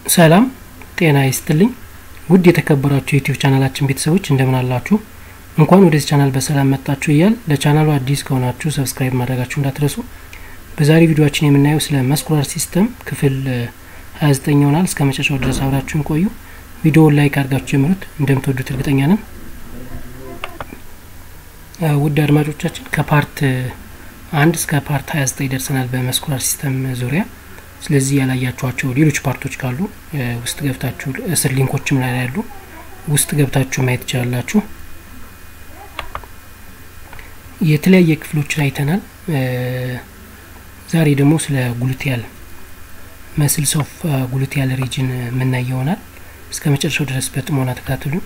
ሰላም ጤና ይስጥልኝ ውድ የተከበራችሁ የዩቲዩብ ቻናላችን ቤተሰቦች እንደምን አላችሁ እንኳን ወደዚህ ቻናል በሰላም መጣችሁ እያል ለቻናሉ አዲስ ከሆናችሁ ሰብስክራይብ ማድረጋችሁ እንዳትረሱ በዛሬ ቪዲዮችን የምናየው ስለ መስኩላር ሲስተም ክፍል 29 ይሆናል እስከ መጨረሻው ድረስ አብራችሁን ቆዩ ቪዲዮውን ላይክ አድርጋችሁ ጀምሩት እንደምትወዱት እርግጠኛ ነን ውድ አድማጮቻችን ከፓርት አንድ እስከ ፓርት 29 ደርሰናል በመስኩላር ሲስተም ዙሪያ ስለዚህ ያላያችኋቸው ሌሎች ፓርቶች ካሉ ውስጥ ገብታችሁ እስር ሊንኮችም ላይ ያሉ ውስጥ ገብታችሁ ማየት ትችላላችሁ የተለያየ ክፍሎችን አይተናል ዛሬ ደግሞ ስለ ጉሉቲያል መስልስ ኦፍ ጉሉቲያል ሪጅን የምናይ ይሆናል እስከ መጨረሻው ድረስ በጥሞና ተከታተሉ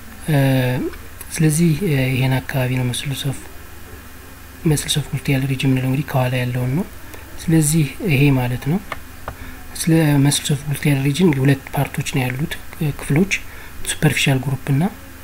ስለዚህ ይሄን አካባቢ ነው መስልስ ኦፍ መስልስ ኦፍ ጉሉቲያል ሪጅን የምንለው እንግዲህ ከኋላ ያለውን ነው ስለዚህ ይሄ ማለት ነው ስለ መስልስ ኦፍ ጉሉቲያል ሪጅን ሁለት ፓርቶች ነው ያሉት ክፍሎች ሱፐርፊሻል ግሩፕ ና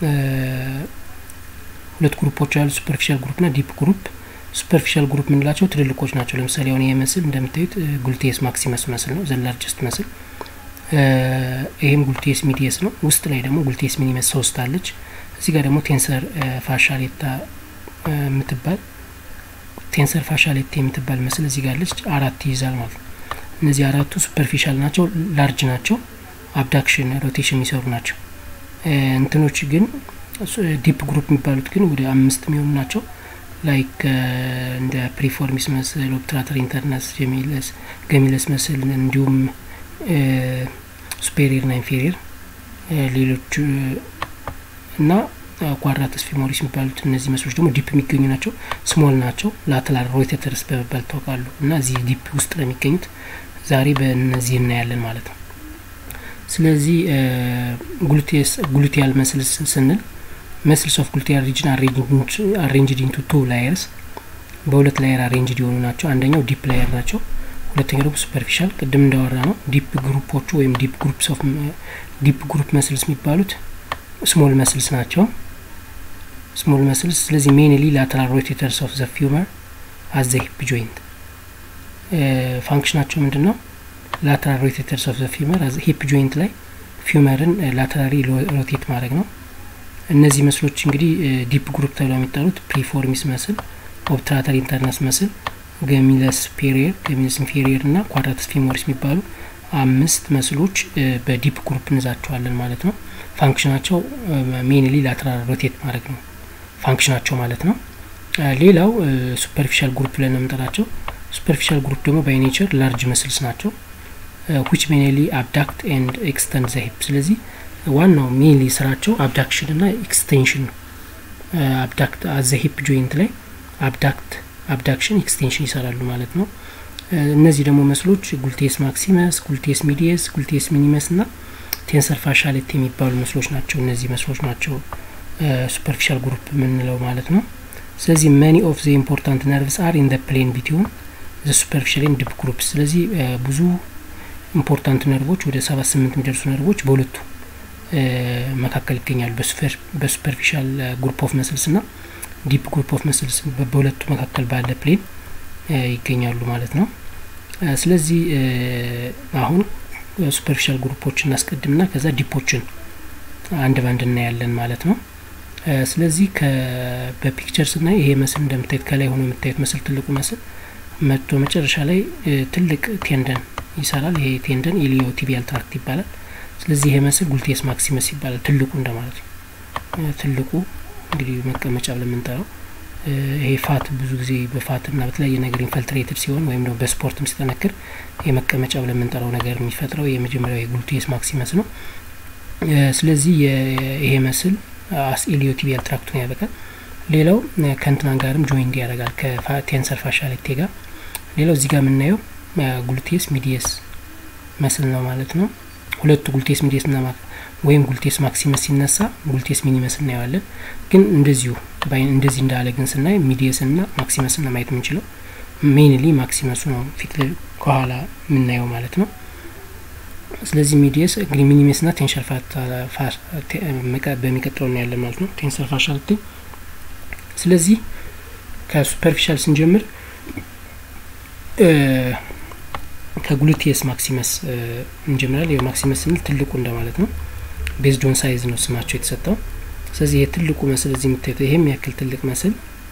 ሁለት ግሩፖች ያሉ ሱፐርፊሻል ግሩፕ ና ዲፕ ግሩፕ ሱፐርፊሻል ግሩፕ የምንላቸው ትልልቆች ናቸው ለምሳሌ አሁን ይህ መስል እንደምታዩት ጉልቴስ ማክሲመስ መስል ነው ዘላርጀስት መስል ይህም ጉልቴስ ሚዲየስ ነው ውስጥ ላይ ደግሞ ጉልቴስ ሚኒመስ ሶስት አለች እዚህ ጋር ደግሞ ቴንሰር ፋሻሌታ የምትባል ቴንሰር ፋሻሌታ የምትባል መስል እዚህ ጋር አለች አራት ይይዛል ማለት ነው እነዚህ አራቱ ሱፐርፊሻል ናቸው ላርጅ ናቸው አብዳክሽን ሮቴሽን የሚሰሩ ናቸው እንትኖች ግን ዲፕ ግሩፕ የሚባሉት ግን ወደ አምስት የሚሆኑ ናቸው ላይክ እንደ ፕሪፎርሚስ መስል ኦፕትራተር ኢንተርናስ ጀሚለስ ገሚለስ መስል እንዲሁም ሱፔሪየር ና ኢንፌሪየር ሌሎች እና ኳድራተስ ፊሞሪስ የሚባሉት እነዚህ መስሎች ደግሞ ዲፕ የሚገኙ ናቸው ስሞል ናቸው ላተላር ሮቴተርስ በመባል ታወቃሉ እና እዚህ ዲፕ ውስጥ ነው የሚገኙት ዛሬ በእነዚህ እናያለን ማለት ነው ስለዚህ ጉሉቲያል መስል ስንል መስልስ ኦፍ ጉሉቲያል ሪጅን አሬንጅድ ኢንቱ ቱ ላየርስ በሁለት ላየር አሬንጅድ የሆኑ ናቸው አንደኛው ዲፕ ላየር ናቸው ሁለተኛው ደግሞ ሱፐርፊሻል ቅድም እንዳወራ ነው ዲፕ ግሩፖቹ ወይም ዲፕ ግሩፕስ ኦፍ ዲፕ ግሩፕ መስልስ የሚባሉት ስሞል መስልስ ናቸው ስሞል መስልስ ስለዚህ ሜንሊ ላተራል ሮቴተርስ ኦፍ ዘ ፊውመር አዘ ሂፕ ጆይንት ፋንክሽናቸው ምንድን ነው ላተራል ሮቴተርስ ኦፍ ዘ ፊውመር ሂፕ ጆይንት ላይ ፊውመርን ላተራሪ ሮቴት ማድረግ ነው እነዚህ መስሎች እንግዲህ ዲፕ ግሩፕ ተብለው የሚጠሩት ፕሪፎርሚስ መስል ኦብትራተር ኢንተርነስ መስል ገሚለስ ፔሪየር ገሚለስ ኢንፌሪየር እና ኳድራተስ ፊሞሪስ የሚባሉ አምስት መስሎች በዲፕ ግሩፕ እንዛቸዋለን ማለት ነው ፋንክሽናቸው ሜንሊ ላተራል ሮቴት ማድረግ ነው ፋንክሽናቸው ማለት ነው ሌላው ሱፐርፊሻል ግሩፕ ብለን ነው የምንጠራቸው ሱፐርፊሻል ግሩፕ ደግሞ ባይ ኔቸር ላርጅ መስልስ ናቸው ዊች ሜንሊ አብዳክት ኤንድ ኤክስተንድ ዘ ሂፕ ስለዚህ ዋናው ሜንሊ ስራቸው አብዳክሽን እና ኤክስቴንሽን ነው አብዳክት አዘ ሂፕ ጆይንት ላይ አብዳክት አብዳክሽን ኤክስቴንሽን ይሰራሉ ማለት ነው እነዚህ ደግሞ መስሎች ጉልቴስ ማክሲመስ ጉልቴስ ሚዲየስ ጉልቴስ ሚኒመስ እና ቴንሰር ፋሻሌት የሚባሉ መስሎች ናቸው እነዚህ መስሎች ናቸው ሱፐርፊሻል ግሩፕ የምንለው ማለት ነው ስለዚህ መኒ ኦፍ ዘ ኢምፖርታንት ነርቭስ አር ኢን ፕሌን ቢትዊን ዘ ሱፐርፊሻል ኤንድ ዲፕ ግሩፕ ስለዚህ ብዙ ኢምፖርታንት ነርቮች ወደ ሰባት ስምንት የሚደርሱ ነርቮች በሁለቱ መካከል ይገኛሉ በሱፐርፊሻል ግሩፕ ኦፍ መስልስ ና ዲፕ ግሩፕ ኦፍ መስልስ በሁለቱ መካከል ባለ ፕሌን ይገኛሉ ማለት ነው ስለዚህ አሁን ሱፐርፊሻል ግሩፖች እናስቀድምና ከዛ ዲፖችን አንድ ባንድ እናያለን ማለት ነው ስለዚህ በፒክቸር ስናይ ይሄ መስል እንደምታዩት ከላይ ሆኖ የምታዩት መስል ትልቁ መስል መጥቶ መጨረሻ ላይ ትልቅ ቴንደን ይሰራል ይሄ ቴንደን ኢሊዮ ቲቢያል ትራክት ይባላል ስለዚህ ይሄ መስል ጉልቴስ ማክሲመስ ይባላል ትልቁ እንደማለት ነው ትልቁ እንግዲህ መቀመጫ ብለምንጠራው ይሄ ፋት ብዙ ጊዜ በፋት ና በተለያየ ነገር ኢንፈልትሬትድ ሲሆን ወይም ደግሞ በስፖርትም ሲጠነክር የመቀመጫ ብለን የምንጠራው ነገር የሚፈጥረው የመጀመሪያው የጉልቴስ ማክሲመስ ነው ስለዚህ ይሄ መስል አስ ኢሊዮቲቢያል ትራክቱን ያበቃል ሌላው ከእንትናን ጋርም ጆይንድ ያደርጋል ከቴንሰር ፋሻሌቴ ጋር ሌላው እዚህ ጋር የምናየው ጉልቴስ ሚዲየስ መስል ነው ማለት ነው ሁለቱ ጉልቴስ ሚዲየስ ና ወይም ጉልቴስ ማክሲመስ ሲነሳ ጉልቴስ ሚኒመስ እናየዋለን ግን እንደዚሁ እንደዚህ እንዳለ ግን ስናይ ሚዲየስ ና ማክሲመስ ና ማየት የምንችለው ሜንሊ ማክሲመሱ ነው ፊት ከኋላ የምናየው ማለት ነው ስለዚህ ሚዲየስ እንግዲህ ሚኒሜስ ና ቴንሸር በሚቀጥለው እናያለን ማለት ነው ቴንሰር ፋሻልቲ ስለዚህ ከሱፐርፊሻል ስንጀምር ከጉሉቴስ ማክሲመስ እንጀምራል። ማክሲመስ ስንል ትልቁ እንደማለት ነው። ቤዝድ ኦን ሳይዝ ነው ስማቸው የተሰጠው። ስለዚህ ይህ ትልቁ መስል እዚህ የምታዩት ይሄም ያክል ትልቅ መስል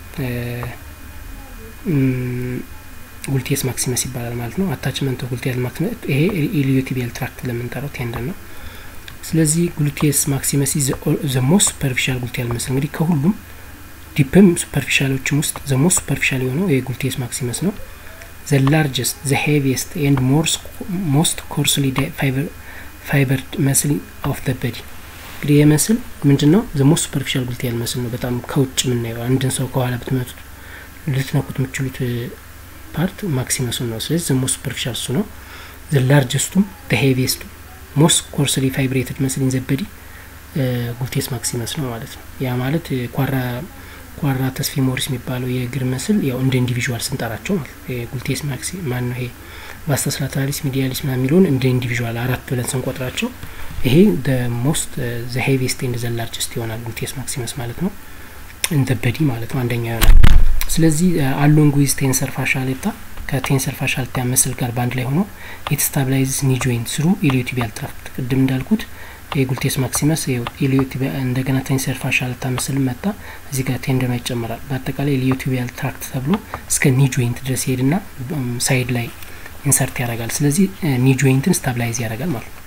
ጉልቴስ ማክሲመስ ይባላል ማለት ነው። አታችመንት ጉልቴስ ማክሲመስ ይሄ ኢሊዮቲቢያል ትራክት ለምንጠራው ቴንደን ነው። ስለዚህ ጉልቴስ ማክሲመስ ዘ ሞስት ሱፐርፊሻል ጉልቴል መስል እንግዲህ ከሁሉም ዲፕም ሱፐርፊሻሎችም ውስጥ ዘ ሞስት ሱፐርፊሻል የሆነው ይሄ ጉልቴስ ማክሲመስ ነው። ዘ ላርጀስት ዘ ሄቪየስት ኤንድ ሞስት ኮርስሊ ፋይበርድ መስል ኦፍ ዘ በዲ እንግዲህ ይህ መስል ምንድን ነው? ዘ ሞስት ሱፐርፊሻል ጉልቴል መስል ነው። በጣም ከውጭ የምናየው አንድን ሰው ከኋላ ብትመቱት ልትነኩት የምችሉት ፓርት ማክሲመሱን ነው። ስለዚህ ዘ ሞስት ሱፐርፊሻል እሱ ነው። ዘ ላርጀስቱም ዘ ሄቪየስቱ ሞስት ኮርስሊ ፋይብሬትድ መስል ኢን ዘ በዲ ጉልቴስ ማክሲመስ ነው ማለት ነው። ያ ማለት ኳራ ኳራ ተስፊሞሪስ የሚባለው የእግር መስል ያው እንደ ኢንዲቪዥዋል ስንጠራቸው ማለት ጉልቴስ ማክሲ ማን ነው ይሄ ቫስተስ ላተራሊስ ሚዲያሊስ ምናምን የሚለውን እንደ ኢንዲቪዥዋል አራት ብለን ስንቆጥራቸው ይሄ ሞስት ዘ ሄቪስት ኤንድ ዘ ላርጀስት ይሆናል ጉልቴስ ማክሲመስ ማለት ነው። እንደ በዲ ማለት ነው አንደኛ ይሆናል። ስለዚህ አሎንግ ዊዝ ቴንሰር ፋሻሌታ ከቴንሰር ፋሻልታ መስል ጋር በአንድ ላይ ሆኖ ኢት ስታብላይዝስ ኒ ጆይንት ስሩ ኢሊዮቲቢያል ትራክት ቅድም እንዳልኩት የጉልቴስ ማክሲመስ ኢሊዮቲቢያ እንደገና ቴንሰር ፋሻልታ ምስል መጣ እዚህ ጋር ቴንደኗ ይጨመራል። በአጠቃላይ ኢሊዮቲቢያል ትራክት ተብሎ እስከ ኒ ጆይንት ድረስ ይሄድና ሳይድ ላይ ኢንሰርት ያደርጋል። ስለዚህ ኒ ጆይንትን ስታብላይዝ ያደርጋል ማለት ነው።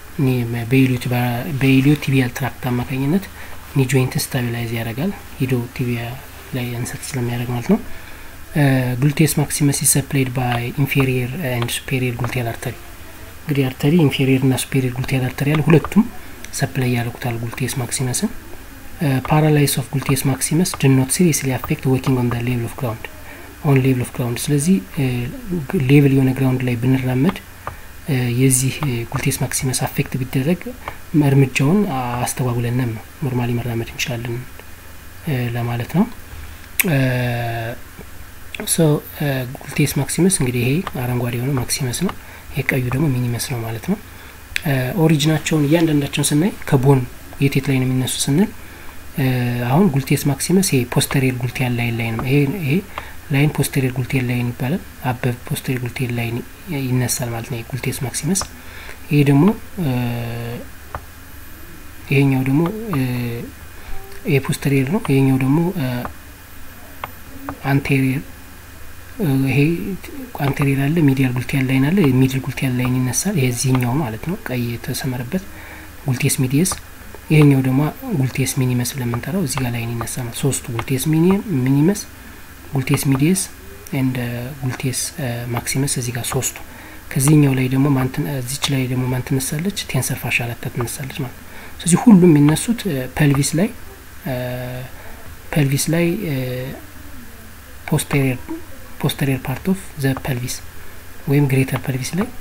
በኢሊዮቲቢያል ትራክት አማካኝነት ኒ ጆይንትን ስታቢላይዝ ያደርጋል ሂዶ ቲቢያ ላይ ኢንሰርት ስለሚያደርግ ማለት ነው። ግሉቴስ ማክሲመስ ሰፕላይድ ባይ ኢንፌሪየር ኤንድ ሱፔሪየር ጉልቴል አርተሪ እንግዲህ አርተሪ ኢንፌሪየር እና ሱፔሪየር ጉልቴል አርተሪ ያለ ሁለቱም ሰፕላይ ያደርጉታል ጉልቴስ ማክሲመስን። ፓራላይስ ኦፍ ጉልቴስ ማክሲመስ ድ ኖት ሲሪየስሊ አፌክት ወኪንግ ኦን ሌቭል ኦፍ ግራውንድ ኦን ሌቭል ኦፍ ግራውንድ። ስለዚህ ሌቭል የሆነ ግራውንድ ላይ ብንራመድ የዚህ ጉልቴስ ማክሲመስ አፌክት ቢደረግ እርምጃውን አስተጓጉለንም ነው ኖርማሊ መራመድ እንችላለን ለማለት ነው። ሶ ጉልቴስ ማክሲመስ እንግዲህ ይሄ አረንጓዴ የሆነው ማክሲመስ ነው። ይሄ ቀዩ ደግሞ ሚኒመስ ነው ማለት ነው። ኦሪጂናቸውን እያንዳንዳቸውን ስናይ ከቦን የቴት ላይ ነው የሚነሱ ስንል አሁን ጉልቴስ ማክሲመስ ይሄ ፖስተሪየር ጉልቴል ላይን ላይ ነው። ይሄ ይሄ ላይን ፖስተሪየር ጉልቴል ላይን ይባላል። አበብ ፖስተሪየር ጉልቴል ላይን ይነሳል ማለት ነው። ጉልቴስ ማክሲመስ ይሄ ደግሞ ይሄኛው ደግሞ ይሄ ፖስተሪየር ነው። ይሄኛው ደግሞ አንቴሪየር ይሄ አንቴሪየር አለ፣ ሚዲያል ጉልቴል ላይን አለ። ሚድል ጉልቴል ላይን ይነሳል። ይሄ እዚህኛው ማለት ነው፣ ቀይ የተሰመረበት ጉልቴስ ሚዲየስ። ይሄኛው ደግሞ ጉልቴስ ሚኒመስ ለምንጠራው እዚህ ጋር ላይን ይነሳ ማለት ሶስቱ ጉልቴስ ሚኒመስ፣ ጉልቴስ ሚዲየስ ኤንድ ጉልቴስ ማክሲመስ እዚህ ጋር ሶስቱ። ከዚህኛው ላይ ደግሞ እዚች ላይ ደግሞ ማን ትነሳለች? ቴንሰር ፋሻላታ ትነሳለች ማለት ነው። ስለዚህ ሁሉም የሚነሱት ፐልቪስ ላይ ፐልቪስ ላይ ፖስቴሪየር ፖስተሪየር ፓርት ኦፍ ዘ ፐልቪስ ወይም ግሬተር ፐልቪስ ላይ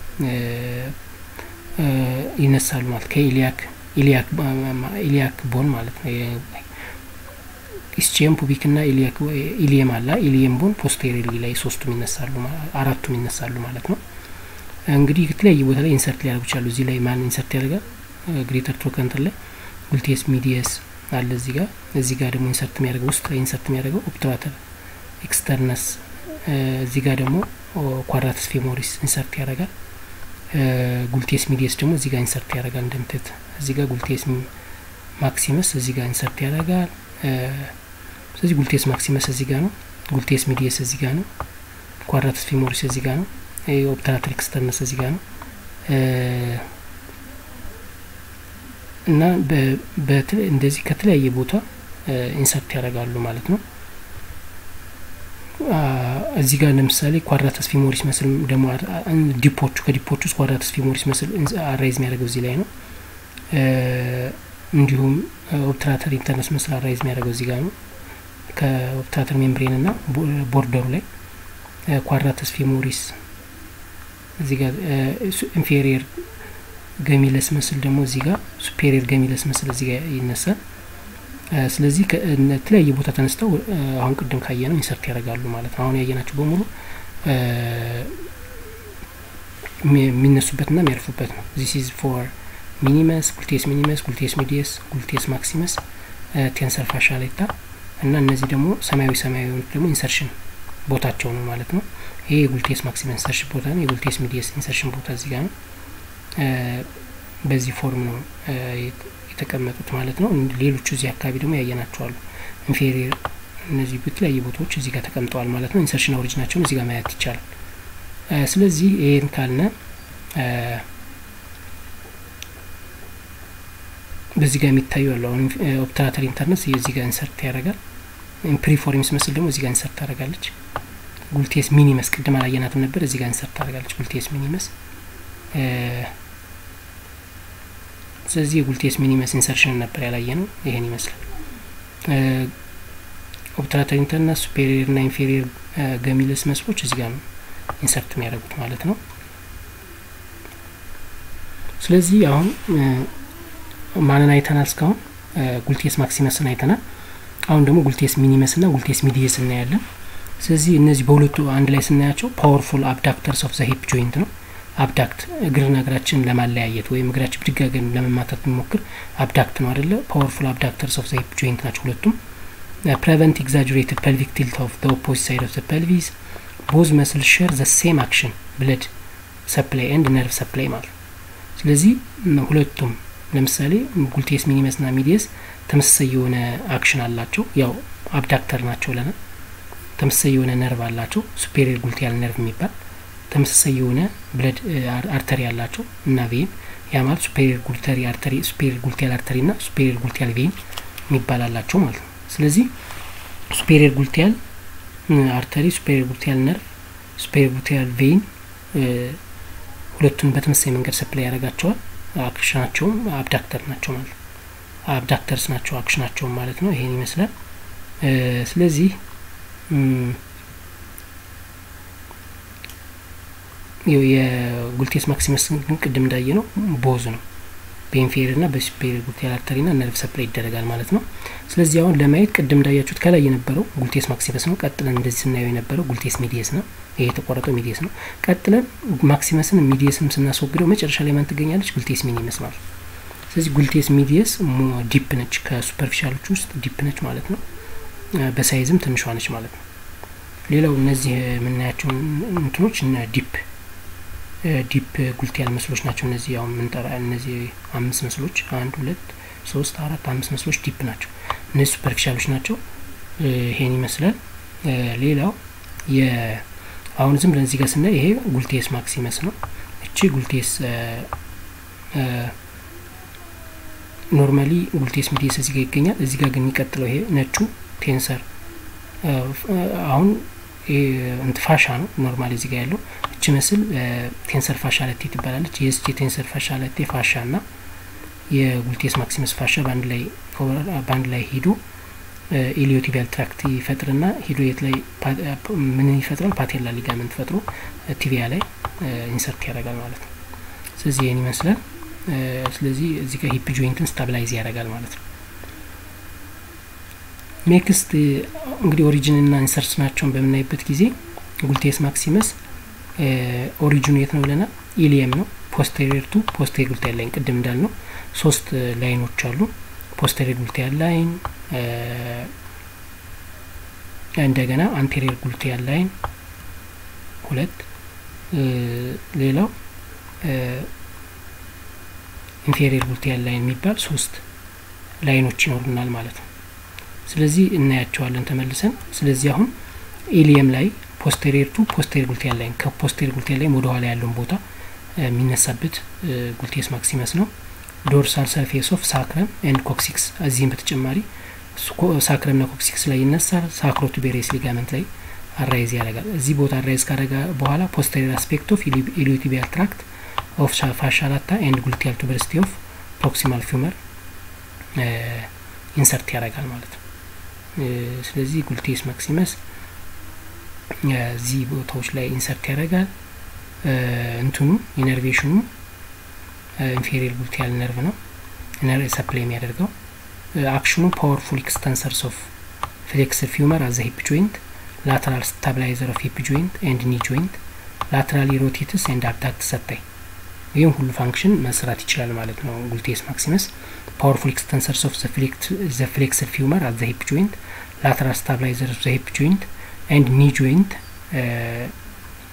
ይነሳሉ ማለት ከኢሊያክ ኢሊያክ ቦን ማለት ነው። ኢስቺየም ፑቢክ ና ኢሊየም አላ ኢሊየም ቦን ፖስቴሪየርሊ ላይ ሶስቱም ይነሳሉ አራቱም ይነሳሉ ማለት ነው። እንግዲህ የተለያየ ቦታ ላይ ኢንሰርት ሊያደርጉ ይችላሉ። እዚህ ላይ ማን ኢንሰርት ያደርጋል? ግሬተር ትሮከንተር ላይ ጉልቴስ ሚዲየስ አለ እዚህ ጋር እዚህ ጋር ደግሞ ኢንሰርት የሚያደርገው ውስጥ ላይ ኢንሰርት የሚያደርገው ኦፕትራተር ኤክስተርነስ እዚህ ጋር ደግሞ ኳድራተስ ፌሞሪስ ኢንሰርት ያደርጋል። ጉልቴስ ሚዲየስ ደግሞ እዚህ ጋር ኢንሰርት ያደርጋል። እንደምትት እዚህ ጋር ጉልቴስ ማክሲመስ እዚህ ጋር ኢንሰርት ያደርጋል። ስለዚህ ጉልቴስ ማክሲመስ እዚህ ጋር ነው። ጉልቴስ ሚዲየስ እዚህ ጋር ነው። ኳድራተስ ፌሞሪስ እዚህ ጋር ነው። ኦፕትራተር ኤክስተርነስ እዚህ ጋር ነው እና እንደዚህ ከተለያየ ቦታ ኢንሰርት ያደርጋሉ ማለት ነው። እዚህ ጋር ለምሳሌ ኳድራተስ ፊሞሪስ መስል ደግሞ ዲፖቹ ከዲፖቹ ውስጥ ኳድራተስ ፊሞሪስ መስል አራይዝ የሚያደርገው እዚህ ላይ ነው። እንዲሁም ኦፕትራተር ኢንተርነስ መስል አራይዝ የሚያደርገው እዚህ ጋር ነው። ከኦፕትራተር ሜምብሬን እና ቦርደሩ ላይ ኳድራተስ ፊሞሪስ እዚህ ጋር ኢንፌሪየር ገሚለስ መስል ደግሞ እዚህ ጋር ሱፔሪየር ገሚለስ መስል እዚህ ጋር ይነሳል። ስለዚህ ከተለያየ ቦታ ተነስተው አሁን ቅድም ካየ ነው ኢንሰርት ያደርጋሉ ማለት ነው። አሁን ያየናቸው በሙሉ የሚነሱበትና የሚያርፉበት ነው። ዚስ ኢዝ ፎር ሚኒመስ፣ ጉልቴስ ሚኒመስ፣ ጉልቴስ ሚዲየስ፣ ጉልቴስ ማክሲመስ፣ ቴንሰር ፋሻሌታ እና እነዚህ ደግሞ ሰማያዊ ሰማያዊ የሆኑት ደግሞ ኢንሰርሽን ቦታቸው ነው ማለት ነው። ይሄ የጉልቴስ ማክሲመም ኢንሰርሽን ቦታ ነው። የጉልቴስ ሚዲየስ ኢንሰርሽን ቦታ እዚህ ጋር ነው። በዚህ ፎርም ነው የተቀመጡት ማለት ነው። ሌሎቹ እዚህ አካባቢ ደግሞ ያየናቸዋሉ ኢንፌሪየር እነዚህ በተለያየ ቦታዎች እዚህ ጋር ተቀምጠዋል ማለት ነው። ኢንሰርሽን ኦሪጂናቸውን እዚህ ጋር ማየት ይቻላል። ስለዚህ ይሄን ካልነ በዚህ ጋር የሚታዩ ያሉ አሁን ኦፕትራተር ኢንተርነስ እዚህ ጋር ኢንሰርት ያደርጋል። ፕሪፎርሚስ መስል ደግሞ እዚህ ጋር ኢንሰርት ታደርጋለች። ጉልቴስ ሚኒመስ ቅድም አላየናትም ነበር፣ እዚህ ጋር ኢንሰርት ታደርጋለች ጉልቴስ ሚኒመስ። ስለዚህ የጉልቴስ ሚኒመስ ኢንሰርሽን ነበር ያላየ ነው። ይሄን ይመስላል። ኦፕትራተር ኢንተርነስ ሱፔሪየር ና ኢንፌሪየር ገሚለስ መስሎች እዚህ ጋር ነው ኢንሰርት የሚያደርጉት ማለት ነው። ስለዚህ አሁን ማንን አይተናል? እስካሁን ጉልቴስ ማክሲመስን አይተናል። አሁን ደግሞ ጉልቴስ ሚኒመስ ና ጉልቴስ ሚዲየስ እናያለን። ስለዚህ እነዚህ በሁለቱ አንድ ላይ ስናያቸው ፓወርፉል አብዳክተርስ ኦፍ ዘ ሂፕ ጆይንት ነው። አብዳክት እግርና እግራችን ለማለያየት ወይም እግራችን ብድጋገን ለመማታት ብንሞክር አብዳክት ነው አደለ? ፓወርፉል አብዳክተርስ ኦፍ ዘ ሂፕ ጆይንት ናቸው ሁለቱም። ፕሬቨንት ኤግዛጅሬትድ ፐልቪክ ቲልት ኦፍ ዘ ኦፖዚት ሳይድ ኦፍ ዘ ፐልቪስ ቦዝ መስል ሼር ዘ ሴም አክሽን ብለድ ሰፕላይ ኤንድ ነርቭ ሰፕላይ ማለት ነው። ስለዚህ ሁለቱም ለምሳሌ ጉልቴስ ሚኒመስ ና ሚዲየስ ተመሳሳይ የሆነ አክሽን አላቸው። ያው አብዳክተር ናቸው ለና ተመሳሳይ የሆነ ነርቭ አላቸው። ሱፔሪየር ጉልቲያል ነርቭ የሚባል ተመሳሳይ የሆነ ብለድ አርተሪ አላቸው እና ቬን ያ ማለት ሱፔሪየር ጉልተሪ አርተሪ ሱፔሪየር ጉልቲያል አርተሪ ና ሱፔሪየር ጉልቲያል ቬን የሚባል አላቸው ማለት ነው። ስለዚህ ሱፔሪየር ጉልቲያል አርተሪ፣ ሱፔሪየር ጉልቲያል ነርቭ፣ ሱፔሪየር ጉልቲያል ቬን ሁለቱን በተመሳሳይ መንገድ ሰፕላይ ያደርጋቸዋል። አክሽናቸውም አብዳክተር ናቸው ማለት ነው። አብዳክተርስ ናቸው አክሽናቸውም ማለት ነው። ይሄን ይመስላል። ስለዚህ የጉልቴስ ማክሲመስ ግን ቅድም እንዳየ ነው ቦዝ ነው በኢንፌሪየር ና በሱፔሪየር ጉልቲያል አርተሪ ና ነርቭ ሰፕላይ ይደረጋል ማለት ነው። ስለዚህ አሁን ለማየት ቅድም እንዳያችሁት ከላይ የነበረው ጉልቴስ ማክሲመስ ነው። ቀጥለን እንደዚህ ስናየው የነበረው ጉልቴስ ሚዲየስ ነው። ይሄ የተቆረጠው ሚዲየስ ነው። ቀጥለን ማክሲመስን ሚዲየስም ስናስወግደው መጨረሻ ላይ ማን ትገኛለች? ጉልቴስ ሚኒመስ ማለት ነው። ስለዚህ ጉልቴስ ሚዲየስ ዲፕ ነች፣ ከሱፐርፊሻሎች ውስጥ ዲፕ ነች ማለት ነው። በሳይዝም ትንሿ ነች ማለት ነው። ሌላው እነዚህ የምናያቸው እንትኖች ዲፕ ዲፕ ጉልቲያል ምስሎች ናቸው። እነዚህ ያው የምንጠራ እነዚህ አምስት ምስሎች አንድ ሁለት ሶስት አራት አምስት ምስሎች ዲፕ ናቸው። እነዚህ ሱፐርፊሻሎች ናቸው። ይሄን ይመስላል። ሌላው የ አሁን ዝም ብለን እዚህ ጋር ስናይ ይሄ ጉልቴስ ማክሲመስ ነው። እቺ ጉልቴስ ኖርማሊ ጉልቴስ ሚዲየስ እዚህ ጋር ይገኛል። እዚህ ጋር ግን የሚቀጥለው ይሄ ነጩ ቴንሰር አሁን እንት ፋሻ ነው ኖርማሊ እዚህ ጋር ያለው እቺ ምስል ቴንሰር ፋሻለቴ ትባላለች። የስቺ ቴንሰር ፋሻለቴ ፋሻ ና የጉልቴስ ማክሲመስ ፋሻ በአንድ ላይ በአንድ ላይ ሂዶ ኢሊዮቲቢያል ትራክት ይፈጥርና ሂዶ የት ላይ ምን ይፈጥራል? ፓቴላ ሊጋመንት ፈጥሮ ቲቢያ ላይ ኢንሰርት ያደርጋል ማለት ነው። ስለዚህ ይህን ይመስላል። ስለዚህ እዚህ ጋር ሂፕ ጆይንትን ስታብላይዝ ያደርጋል ማለት ነው። ኔክስት እንግዲህ ኦሪጂንና ኢንሰርሽናቸውን በምናይበት ጊዜ ጉልቴስ ማክሲመስ ኦሪጂኑ የት ነው ብለናል? ኢሊየም ነው። ፖስቴሪየር ቱ ፖስቴሪየር ጉልቲያል ላይን ቅድም እንዳልነው ሶስት ላይኖች አሉ። ፖስቴሪየር ጉልቲያል ላይን፣ እንደገና አንቴሪየር ጉልቲያል ላይን ሁለት፣ ሌላው ኢንፌሪየር ጉልቲያል ላይን የሚባል ሶስት ላይኖች ይኖሩናል ማለት ነው። ስለዚህ እናያቸዋለን ተመልሰን። ስለዚህ አሁን ኢሊየም ላይ ፖስቴሪየር ቱ ፖስቴሪየር ጉልቲያል ላይን ከፖስቴሪየር ጉልቲያል ላይን ወደ ኋላ ያለውን ቦታ የሚነሳበት ጉልቴስ ማክሲመስ ነው። ዶርሳል ሰርፌስ ኦፍ ሳክረም ኤንድ ኮክሲክስ እዚህም በተጨማሪ ሳክረም ና ኮክሲክስ ላይ ይነሳል። ሳክሮቱቤሬስ ሊጋመንት ላይ አራይዝ ያደርጋል። እዚህ ቦታ አራይዝ ካደረጋ በኋላ ፖስቴሪየር አስፔክት ኦፍ ኢሊዮቲቢያል ትራክት ኦፍ ፋሻላታ ኤንድ ጉልቲያል ቱበርስቲ ኦፍ ፕሮክሲማል ፊውመር ኢንሰርት ያደርጋል ማለት ነው። ስለዚህ ጉልቴስ ማክሲመስ እዚህ ቦታዎች ላይ ኢንሰርት ያደርጋል። እንትኑ ኢነርቬሽኑ ኢንፌሪየር ጉልቲያል ነርቭ ነው ሰፕላይ የሚያደርገው። አክሽኑ ፓወርፉል ኤክስተንሰርስ ኦፍ ፍሌክስር ፊውመር አዘ ሂፕ ጆይንት ላተራል ስታብላይዘር ኦፍ ሂፕ ጆይንት ኤንድ ኒ ጆይንት ላተራሊ ሮቴትስ ኤንድ አብዳክት ሰታይ ይህም ሁሉ ፋንክሽን መስራት ይችላል ማለት ነው። ጉልቴስ ማክሲመስ ፓወርፉል ኤክስተንሰርስ ኦፍ ዘ ፍሌክስር ፊውመር አዘ ሂፕ ጆይንት ላተራል ስታብላይዘር ኦፍ ዘ ሂፕ ጆይንት ኤንድ ኒ ጆይንት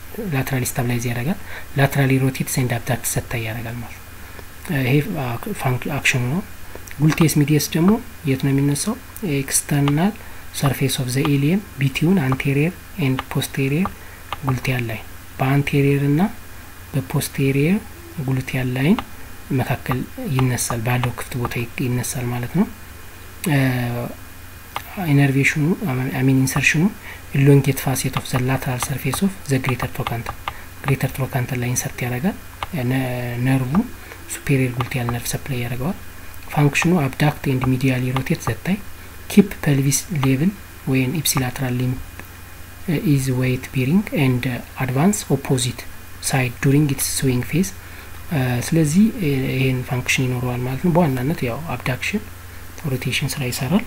ላትራሊ ስታብላይዝ ያደርጋል። ላትራሊ ሮቴት ኤንድ አብዳክት ሰታይ ያደርጋል ማለት ነው። ይሄ አክሽኑ ነው። ጉልቴስ ሚዲየስ ደግሞ የት ነው የሚነሳው? ኤክስተርናል ሰርፌስ ኦፍ ዘ ኤሊየን ቢቲውን አንቴሪየር ኤንድ ፖስቴሪየር ጉልቲያል ላይን በአንቴሪየር እና በፖስቴሪየር ጉልቲያል ላይን መካከል ይነሳል፣ ባለው ክፍት ቦታ ይነሳል ማለት ነው። ኢነርቬሽኑ አሚን ኢንሰርሽኑ ኢሎንጌት ፋሴት ኦፍ ዘ ላተራል ሰርፌስ ኦፍ ዘ ግሬተር ትሮካንተር ግሬተር ትሮካንተር ላይ ኢንሰርት ያደርጋል። ነርቡ ሱፔሪየር ጉልቲያል ነርቭ ሰፕላይ ያደርገዋል። ፋንክሽኑ አብዳክት ኤንድ ሚዲያሊ ሮቴት ዘታይ ኪፕ ፐልቪስ ሌቭል ወይን ኢፕሲላትራል ሊምፕ ኢዝ ዌይት ቢሪንግ ኤንድ አድቫንስ ኦፖዚት ሳይድ ዱሪንግ ኢትስ ስዊንግ ፌዝ። ስለዚህ ይህን ፋንክሽን ይኖረዋል ማለት ነው። በዋናነት ያው አብዳክሽን ሮቴሽን ስራ ይሰራል።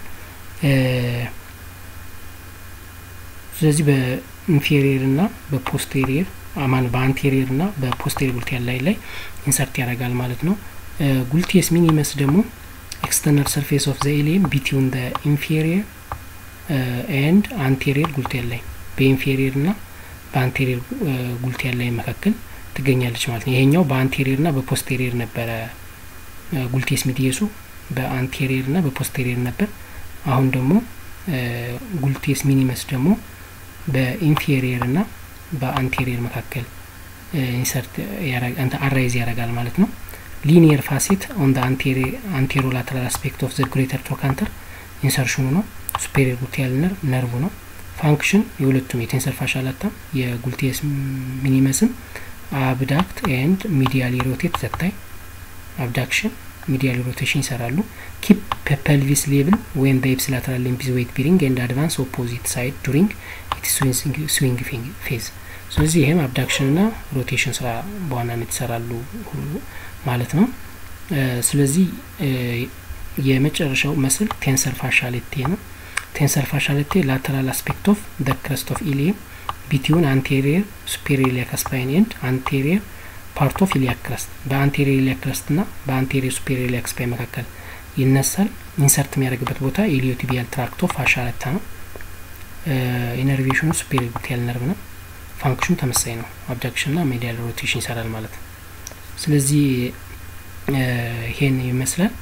ስለዚህ በኢንፌሪየር እና በፖስቴሪየር አማን በአንቴሪየር እና በፖስቴሪየር ጉልቲያል ላይ ላይ ኢንሰርት ያደርጋል ማለት ነው። ጉልቲየስ ሚኒመስ ደግሞ ኤክስተርናል ሰርፌስ ኦፍ ዘ ኤሊየን ቢትዊን ዘ ኢንፌሪየር ኤንድ አንቴሪየር ጉልቲያል ላይ በኢንፌሪየር እና በአንቴሪየር ጉልቲያል ላይ መካከል ትገኛለች ማለት ነው። ይሄኛው በአንቴሪየር እና በፖስቴሪየር ነበረ ጉልቴስ ሚዲየሱ በአንቴሪየር እና በፖስቴሪየር ነበር። አሁን ደግሞ ጉልቴስ ሚኒመስ ደግሞ በኢንፌሪየር እና በአንቴሪየር መካከል ኢንሰርት አራይዝ ያደርጋል ማለት ነው። ሊኒየር ፋሴት ኦን አንቴሮ ላተራል አስፔክት ኦፍ ዘ ግሬተር ትሮካንተር ኢንሰርሽኑ ነው። ሱፔሪየር ጉልቲያል ነርቭ ነው። ፋንክሽን የሁለቱም የቴንሰር ፋሻላታ የጉልቴስ ሚኒመስም አብዳክት ኤንድ ሚዲያሊ ሮቴት ዘታይ አብዳክሽን ሚዲያሊ ሮቴሽን ይሰራሉ። ኪፕ ፐልቪስ ሌቭል ወይም በኤፕስ ላተራል ሊምፕ ዌይት ቢሪንግ ኤንድ አድቫንስ ኦፖዚት ሳይድ ዱሪንግ ስዊንግ ፌዝ። ስለዚህ ይህም አብዳክሽን ና ሮቴሽን ስራ በዋናነት ይሰራሉ ማለት ነው። ስለዚህ የመጨረሻው መስል ቴንሰር ፋሻሌቴ ነው። ቴንሰር ፋሻሌቴ ላተራል አስፔክት ኦፍ ደ ክረስት ኦፍ ኢሊየም ቢቲውን አንቴሪየር ሱፔሪየር ኢሊያክ ስፓይን ኤንድ አንቴሪየር ፓርት ኦፍ ኢሊያክ ክረስት በአንቴሪየር ኢሊያክ ክረስት ና በአንቴሪየር ሱፔሪየር ኢሊያክ ስፓይን መካከል ይነሳል። ኢንሰርት የሚያደርግበት ቦታ ኢሊዮቲቢያል ትራክቶ ፋሻለታ ነው። ኢነርቬሽኑ ሱፔሪየር ጉልቲያል ነርቭ ነው። ፋንክሽኑ ተመሳይ ነው። አብዳክሽን ና ሜዲያል ሮቴሽን ይሰራል ማለት ነው። ስለዚህ ይሄን ይመስላል።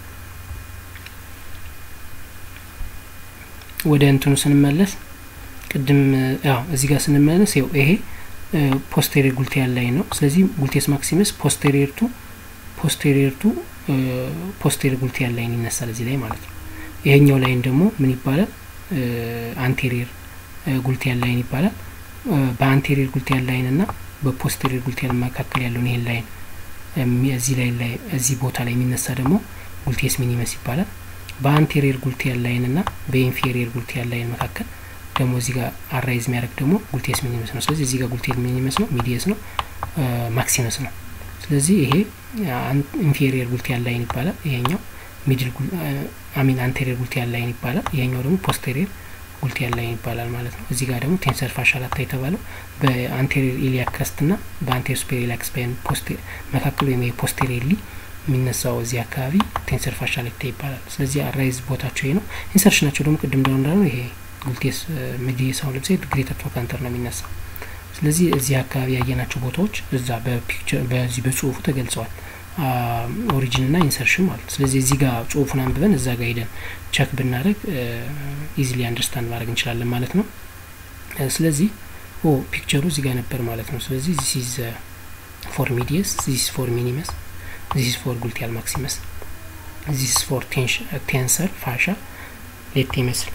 ወደ እንትኑ ስንመለስ ቅድም ያው እዚህ ጋር ስንመለስ ይው ይሄ ፖስቴሪየር ጉልቲያል ላይ ነው። ስለዚህ ጉልቴስ ማክሲመስ ፖስቴሪየር ቱ ፖስቴሪየር ቱ ፖስቴሪየር ጉልቲያል ላይን ይነሳል እዚህ ላይ ማለት ነው። ይሄኛው ላይን ደግሞ ምን ይባላል? አንቴሪየር ጉልቲያል ላይን ይባላል። በአንቴሪየር ጉልቲያል ላይን እና በፖስቴሪየር ጉልቲያል መካከል ያለውን ይሄን ላይን እዚህ ላይ ላይ እዚህ ቦታ ላይ የሚነሳ ደግሞ ጉልቴስ ሚኒመስ ይባላል። በአንቴሪየር ጉልቲያል ላይን እና በኢንፌሪየር ጉልቲያል ላይን መካከል ደግሞ እዚህ ጋር አራይዝ የሚያደርግ ደግሞ ጉልቴስ ሚኒመስ ነው። ስለዚህ እዚህ ጋር ጉልቴስ ሚኒመስ ነው፣ ሚዲየስ ነው፣ ማክሲመስ ነው። ስለዚህ ይሄ ኢንፌሪየር ጉልቲያል ላይን ይባላል። ይሄኛው ሚድል አሚን አንቴሪየር ጉልቲያል ላይን ይባላል። ይሄኛው ደግሞ ፖስቴሪየር ጉልቲያል ላይን ይባላል ማለት ነው። እዚህ ጋር ደግሞ ቴንሰር ፋሻላታ የተባለው በአንቴሪየር ኢሊያክ ክረስት ና በአንቴሪየር ሱፔሪየር ኢሊያክ ስፓይን መካከል ወይም ፖስቴሪየርሊ የሚነሳው እዚህ አካባቢ ቴንሰር ፋሻላታ ይባላል። ስለዚህ አራይዝ ቦታቸው ይሄ ነው። ኢንሰርሽናቸው ደግሞ ቅድም እንደሆነ እንዳለው ይሄ ጉልቴስ ሚዲየስ አሁን ለምሳሌ ግሬተር ትሮካንተር ነው የሚነሳው። ስለዚህ እዚህ አካባቢ ያየናቸው ቦታዎች እዛ በፒክቸር በዚህ በጽሁፉ ተገልጸዋል። ኦሪጂን ና ኢንሰርሽን ማለት ስለዚህ እዚህ ጋር ጽሁፉን አንብበን እዛ ጋር ሄደን ቸክ ብናደረግ ኢዚሊ አንደርስታንድ ማድረግ እንችላለን ማለት ነው። ስለዚህ ኦ ፒክቸሩ እዚህ ጋር ነበር ማለት ነው። ስለዚህ ዚስ ኢዝ ፎር ሚዲየስ ዚስ ፎር ሚኒመስ ዚስ ፎር ጉልቲያል ማክሲመስ ዚስ ፎር ቴንሰር ፋሻ ሌት ይመስል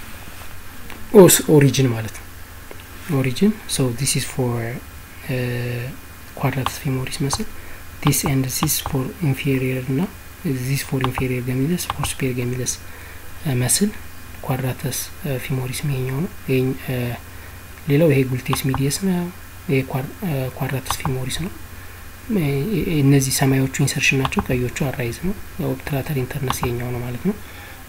ኦሪጂን ማለት ነው። ኦሪጂን ሶ ዚስ ኢዝ ፎር ኳድራተስ ፌሞሪስ መስል ዲስ ኤንድ ዚስ ፎር ኢንፌሪየር ና ዚስ ፎር ኢንፌሪየር ገሚለስ ፎር ሱፔሪየር ገሚለስ መስል ኳድራተስ ፊሞሪስ ይሄኛው ነው። ሌላው ይሄ ጉልቴስ ሚዲየስ ነው። ይሄ ኳድራተስ ፊሞሪስ ነው። እነዚህ ሰማዮቹ ኢንሰርሽን ናቸው። ቀዮቹ አራይዝ ነው። ኦብትራተር ኢንተርነስ ይሄኛው ነው ማለት ነው።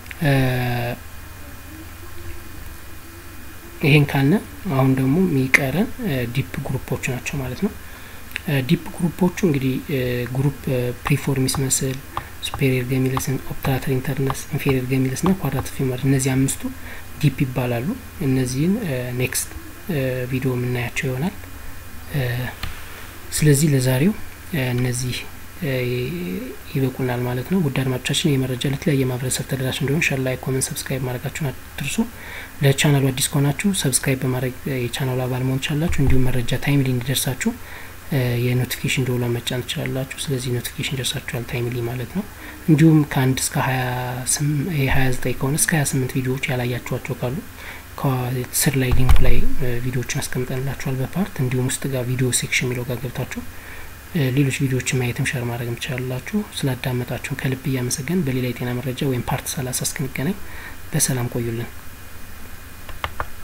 ይሄን ካልነ አሁን ደግሞ የሚቀረን ዲፕ ግሩፖች ናቸው ማለት ነው። ዲፕ ግሩፖቹ እንግዲህ ግሩፕ ፕሪፎርሚስ መስል፣ ሱፔሪየር ገሚለስ፣ ኦፕትራተር ኢንተርነስ፣ ኢንፌሪየር ገሚለስ ና ኳድራተስ ፊሞር እነዚህ አምስቱ ዲፕ ይባላሉ። እነዚህን ኔክስት ቪዲዮ የምናያቸው ይሆናል። ስለዚህ ለዛሬው እነዚህ ይበቁናል ማለት ነው። ውድ አድማጮቻችን ይህ መረጃ ለተለያየ ማህበረሰብ ተደራሽ እንዲሆን ሸር፣ ላይክ፣ ኮመንት፣ ሰብስክራይብ ማድረጋችሁን አትርሱ። ለቻናሉ አዲስ ከሆናችሁ ሰብስክራይብ በማድረግ የቻናሉ አባል መሆን ትችላላችሁ። እንዲሁም መረጃ ታይምሊ እንዲደርሳችሁ የኖቲፊኬሽን ደወሏን መጫን ትችላላችሁ። ስለዚህ ኖቲፊኬሽን ደርሳችኋል ታይምሊ ማለት ነው። እንዲሁም ከአንድ እስከ ሀያ ዘጠኝ ከሆነ እስከ ሀያ ስምንት ቪዲዮዎች ያላያችኋቸው ካሉ ከስር ላይ ሊንኩ ላይ ቪዲዮዎችን አስቀምጠንላችኋል በፓርት እንዲሁም ውስጥ ጋር ቪዲዮ ሴክሽን የሚለው ጋር ገብታችሁ ሌሎች ቪዲዮዎችን ማየትም ሸር ማድረግም ትችላላችሁ። ስላዳመጣችሁን ከልብ እያመሰገን በሌላ የጤና መረጃ ወይም ፓርት ሰላሳ እስክንገናኝ በሰላም ቆዩልን።